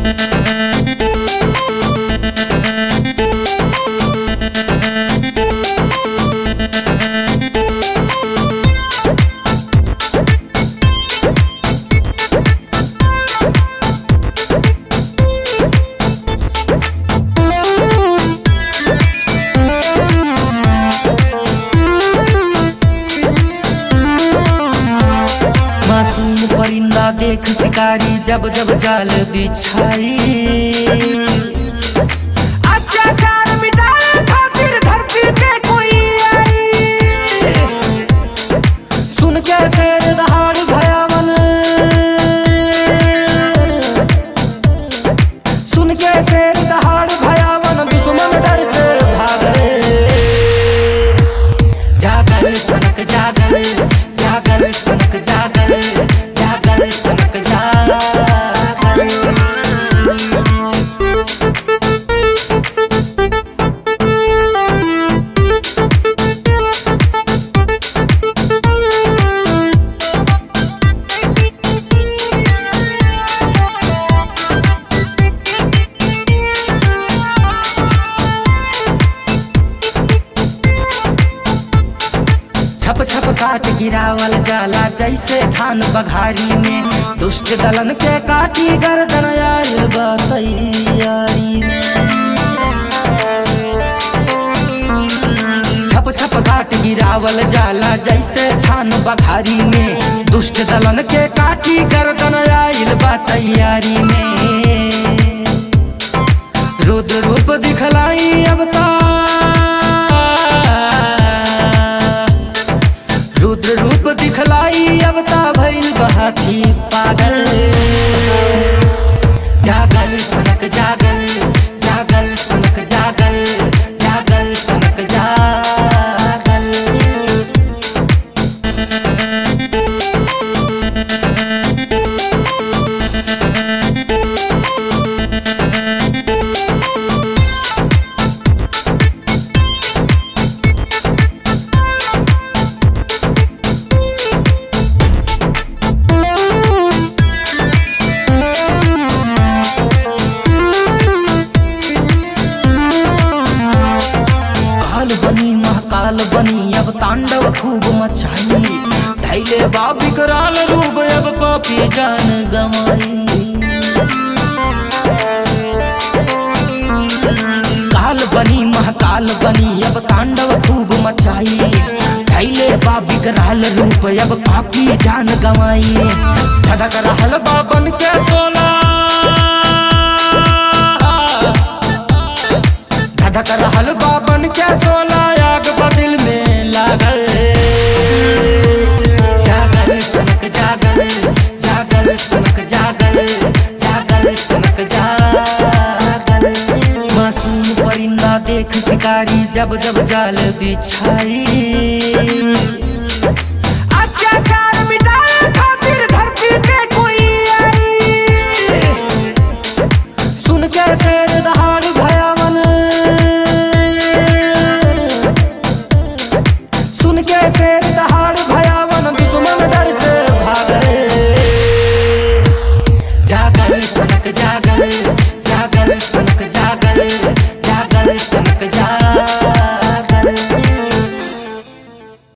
मासूम परिंदा देख शिकारी जब जब जाल बिछाई अत्याचार मिटाए खातिर धरती पे कोई आई सुन के शेर दहाड़ भयावन सुन के शेर दहाड़ भयावन दुश्मन डर से भागे जागल सनक जागल जागल सनक जागल जागल सनक जागल छप छप काट गिरावल जाला जैसे धान बघारी में दुष्ट दलन के काटी गर्दन आयल बा तैयारी में छप छप काट गिरावल जाला जैसे धान बघारी में दुष्ट दलन के काटी गर्दन आयल बा तैयारी में रुद्र रूप दिखलाई अवतार रुद्र रूप दिखलाई अवता भइल बहाती पागल जागल सनक जागल जागल सनक जागल जागल सनक जागल काल बनी महाकाल बनी अब तांडव खूब मचाई धैले बा विकराल रूप अब पापी जान गमाई काल बनी महाकाल बनी अब तांडव खूब मचाई धैले बा विकराल रूप अब पापी जान गमाई धधक रहल बा बन के सोना धधक रहल बाबन के सोला आग बदिल में लागल जागल सनक जागल जागल सनक जागल जागल सनक जागल मासूम परिंदा देख शिकारी जब जब जाल बिछाई अत्याचार